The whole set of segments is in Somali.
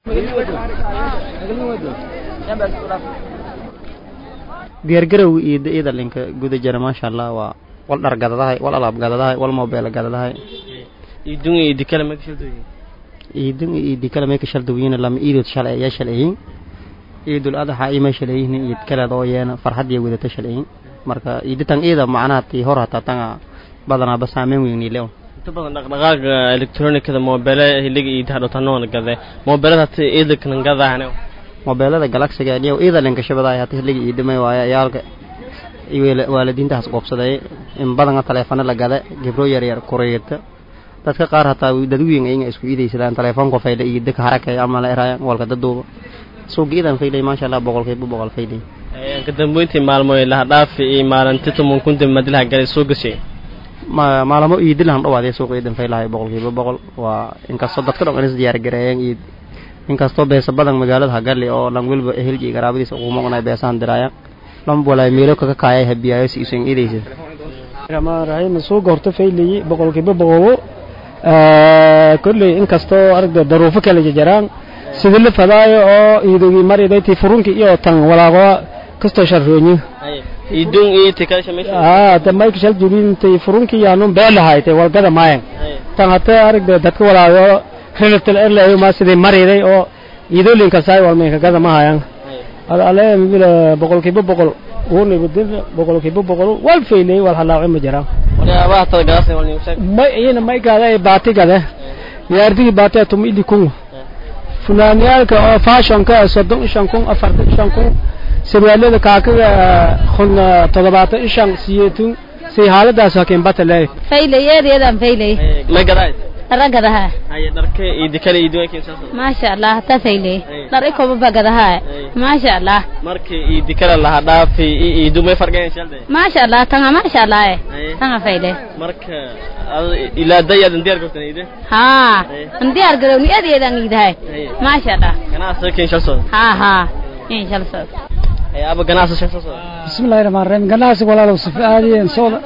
diyaargarow iyo iyada linka guda jira maasha allah waa wal dhar gadadahay wal alaab gadadahay wal mobile gadadahay idun iyo dikala ma kashadooyin iidin iyo iidi kale may ka shaldawiyin lama iidood shalay ayaa shalayihin iidul adaxa ima shalayihin iid kaleed oo yeena farxad iyo wadata shalayihin marka iiditan iyada macnaha tii hor hataa tanga badanaaba saameyn weyni leon inta badan dhaqdhaqaaga electronicada mobile hiliga iyo hadhowtanoona gade mobilada hata iidaknan gadaane mobeelada galaxiga iyo iyada linka shabadaay hata hiliga iidimay waaye ayaalka waalidiintaas qoobsaday in badana taleefano la gada gibro yar yar kureeta dadka qaar hataa dad weyn ayaga isku iidaysadaan telefoonka faydha iyo dadka harakay ama la eraayan walka daduuba suuqa iidan faydhay maasha allah boqolkiiba boqol faydhay ka dambeyntii maalmoy laha dhaafi iyo maalinti tuman kun dib madilaha galay soo gashay ma maalamo iidilahan dhawaadee suuqa iidan faylahay boqolkiiba boqol waa inkastoo dadka dhan is diyaar gareeyeen iid inkastoo beesa badan magaalada hagali oo dhan weliba ehelji iyo garaabadiisa ugu maqnay beesahan diraayaan lama walaay meelo kaga kaayay habiyaayo si isan iidaysa raxmaan suuqa horta faylayi boqolkiiba boqolo kolley inkastoo aragda daruufo kala jajaraan sidii la fadaayo oo iidogii maridayti furunki iyo tan walaaqo kastoo sharroonyi idun iyo tikasha meesha aa ta mayka shal jurintay furunki yaanun beelahaaytay walgada maayan tan hata aragda dadka walaaqo relatal erlayo ma sidii mariday oo iidoolinka saay walmeenka gada ma hayan ale mibila boqolkiiba boqol wunibadin boqolkiiba boqol wal faylay wal halaaco ma jiraan waxyaabaha tada gadaasay wal nigu sheeg may iyana may gaada baati gade yaardigi baati tum ili kun funaaniyaalka oo fashionka soddon ishan kun afartan ishan kun sarwaalada kaakaga kun toddobaatan ishan siyeetun say haaladaas hakeen bata leey faylay eedeedan faylay may gadaay ragadaha haye dharka iyo dikala iyo duwankiin saas maasha allah ta faylay dhar ikoba bagadaha maasha allah markii iyo dikala laha dhaafi iyo iidu may farqeen shalde maasha allah tanga maasha allah tanga faylay marka ilaa dayadan diyaar gartan iide ha an diyaar garowni eedeedan iidahay maasha allah ganacsiga keen shal soo ha ha in shal soo hayaaba ganacsi shal soo bismillahi rahmaan rahiim ganacsi walaalow sifa aadiyan sooda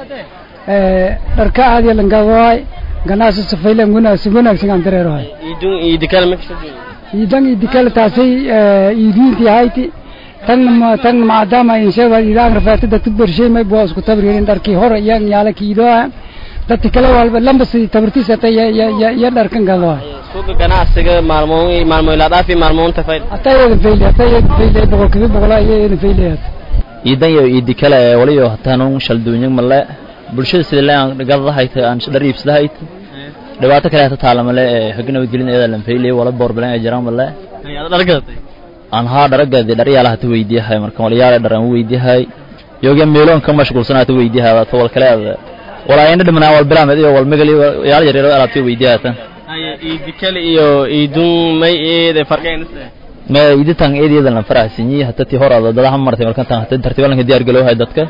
dharka aadiya langadawaay ganacsi sifaylan wanaagsan wanaagsan aan dareerahay idun iyo dikala ma kasoo idan idikala taasay iidiintii hayti tan tan maadaama inshaada idaan rafaata dadka bershay may buu isku tabriirin dharkii hore iyaan yaala kiidoa dadka kale walba lamba si tabartiisa ta ya ya ya dharkan gadawa suuqa ganacsiga maalmoon maalmo ilaa dhaafi maalmoon tafayl atayada fayle atayada fayle boqolkiiba boqol ayayada fayleyaad iidan iyo iidi kale waliyo hataanun shalduunyag male bulshada sida leen gadadahayta aan dhar iibsadahayta dhibaato kale hata taala male hagi nabadgelin iyada lan faylay wala boorbalan ay jiraan male dhargadatay aan haa dharagadi dharyaala hata weydiyahay marka walyaala dhar aan weydiyahay yoga meeloon ka mashquulsan hata weydiyahay ta wal kale walaa indha dhimanaa wal bilaamed iyo wal megali yaala yaryaro alaabta weydiyahay tan haye iidi kale iyo iidun may eede farqeen ma iditan eedeeda lan faraxsanyi hata tii horada dadaha martay markan tan hata tartiibalanka diyaar galowhay dadka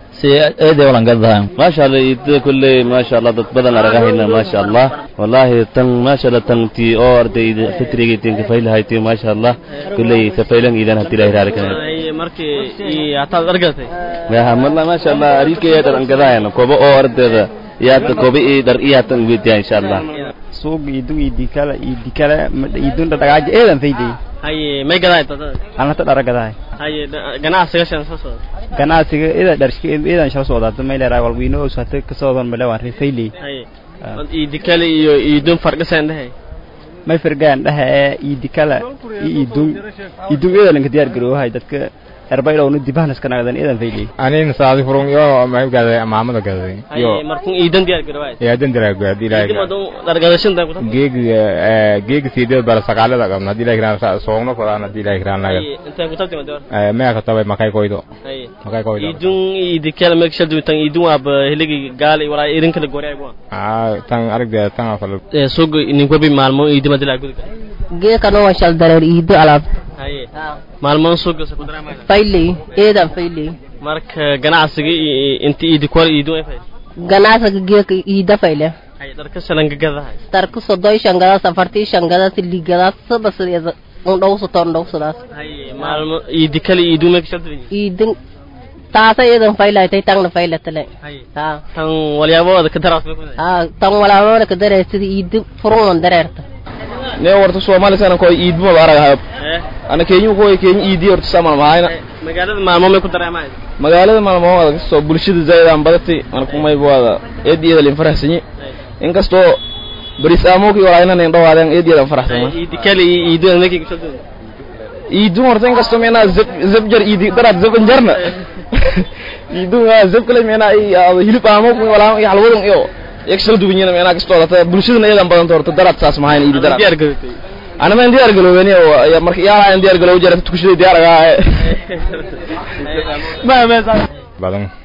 eede walan gadahay maasha allah iidada kulley maasha allah dad badan aragahayna maasha allah wallahi tan maasha allah tan tii oo arday fitrigi tin kafaylahay tii maasha allah kulley safaylan iidan hadii ilahi raali kana markii iyo hataad dhargadatay yaha malla maasha allah arikaya dar an gadahayna kobo oo ardayda yaata kobo ii dar iyatan weydiya insha allah suuq iidun iidikala iidikala iidun dhagaaja eedan fayday haye may gadaay anata dhara gadahay haye ganacsiga shan soo soo ganacsiga ida dharshka idan shal soodaata may leedahay wal wiino oo hata ka soodan male waan rifaylay haye iidikala iyo iidun farqiseen dhahay may firgaan dhaha ee iidikala iyo iidun iidun idan ka diyaar garoohay dadka erbaydhowna dibahnas ka nagdan idan faylay anin saadi furun yo may gaday maamada gaday yo markun iidan diyaar garowaay ya dan diyaar garowaay dilay dargadashin dan geeg geeg sidee bar sagaalada qabna dilay gran soogno fadana dilay gran naga intee ku tabtay mador eh ma ka tabay makay koydo makay koydo iidun iidikala ma kashal duutan iidun ab hiligi gaali walaa irin kala goray bua ah tan aragda tan afal ee suuq nin ko bi maalmo iidima dilay gudka geekano waa shal dareer iido alaab haye maalmoon suuqa sa ku dareemay fayley eedan fayley marka ganacsiga inta iidi kwal iidu ay fayl ganacsiga geeka iida fayle haye dharka salanka gadahay darka soddon shangada safartii shangada siligada sabasada undhowso tondhowsadaas haye maalmo iidi kale iidu ma kashal duutan iidin taasa eedan faylaytay tangna faylatale ha tan walyaabooda ka daraas bay ku ha tan walaabooda ka dareer sida iidi furungan dareerta ne warta soomaali sana koy iidbu ma arag hayb ana kenya koy kenya iidi horta samal mahayna magaalada maalmo may ku dareemahay magaalada maalmo adag soo bulshada zaid aan badatay ana kumay buada eediyada lin farahsanyi inkastoo baris aamoki walaayna nin dhawaadeen eediyada aan faraxsanaa iidi kale iyo iidi anaki kusoo iidu horta inkastoo meenaa zeb zeb jar iidi daraad zeban jarna iidu waa zeb kale meenaa ay hilib aamoki walaa iyo halwadan iyo yaksal duwanyana meenaa kastoo data bulshadana eedan badanta horta daraad saas mahayn iidi daraad diyaar garootay ana ma diyaar galoween oo marka yaa diyaar galow jarata tukushada diyaar agaa ma ma badan